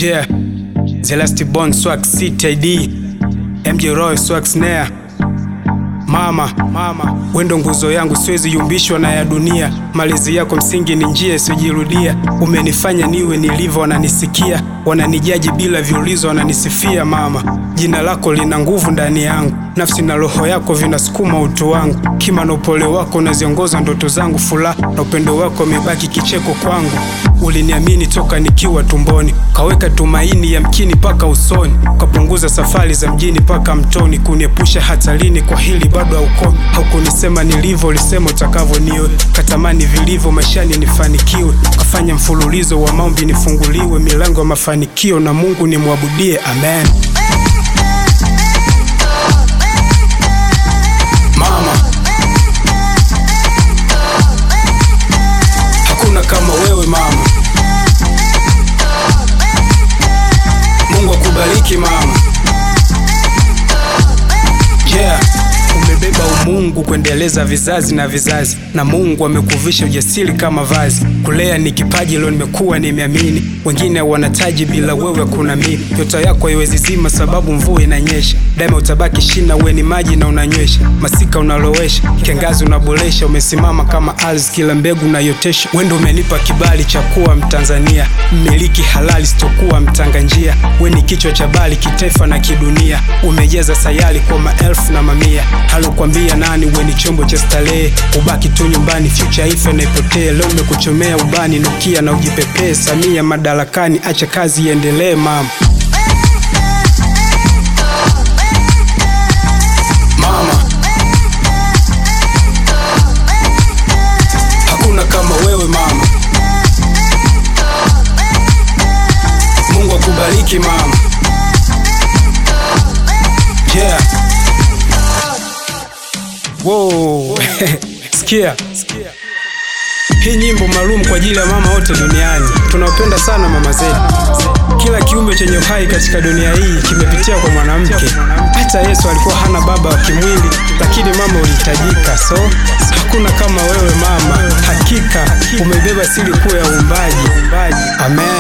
Yeah, Celeste Bon Swag CTD MJ Roy Swag Snare Mama, mama, wendo nguzo yangu, siwezi yumbishwa na ya dunia. Malezi yako msingi ni njia isiyojirudia. Umenifanya niwe nilivyo, wananisikia, wananijaji bila viulizo, wananisifia. Mama, jina lako lina nguvu ndani yangu, nafsi na roho yako vinasukuma utu wangu. Kima na upole wako unaziongoza ndoto zangu, furaha na upendo wako umebaki kicheko kwangu. Uliniamini toka nikiwa tumboni, kaweka tumaini yamkini mpaka usoni, ukapunguza safari za mjini mpaka mtoni, kuniepusha hatarini. Kwa hili bado haukomi, haukunisema nilivyo, ulisema utakavyo niwe, katamani vilivyo maishani nifanikiwe, ukafanya mfululizo wa maombi nifunguliwe milango ya mafanikio, na Mungu nimwabudie, amen. Mama, hakuna kama wewe mama. Mungu akubariki mama. Yeah, umebeba umungu kuendeleza vizazi na vizazi, na Mungu amekuvisha ujasiri kama vazi. Kulea ni kipaji, leo nimekuwa nimeamini. Wengine wanataji, bila wewe kuna mimi. Nyota yako haiwezi zima, sababu mvua inanyesha. Daima utabaki shina, we ni maji na unanywesha. Masika unalowesha, kiangazi unaboresha. Umesimama kama ardhi, kila mbegu unayotesha. Wendo umenipa kibali cha kuwa Mtanzania, mmiliki halali, sitokuwa mtanga njia. We ni kichwa cha bali kitaifa na kidunia, umejeza sayari kwa maelfu na mamia. Halokwambia nani, we ni chombo cha starehe, ubaki tu nyumbani, future ife na ipotee. Leo nimekuchomea ubani, nukia na ujipepee. Samia madarakani, acha kazi iendelee mama. Mama, hakuna kama wewe mama. Mungu akubariki mama. Yeah. Wow. Sikia. Hii nyimbo maalum kwa ajili ya mama wote duniani. Tunawapenda sana mama zetu. Kila kiumbe chenye uhai katika dunia hii kimepitia kwa mwanamke. Hata Yesu alikuwa hana baba wa kimwili, lakini mama ulihitajika. So hakuna kama wewe mama, hakika umebeba siri kuu ya uumbaji. Amen.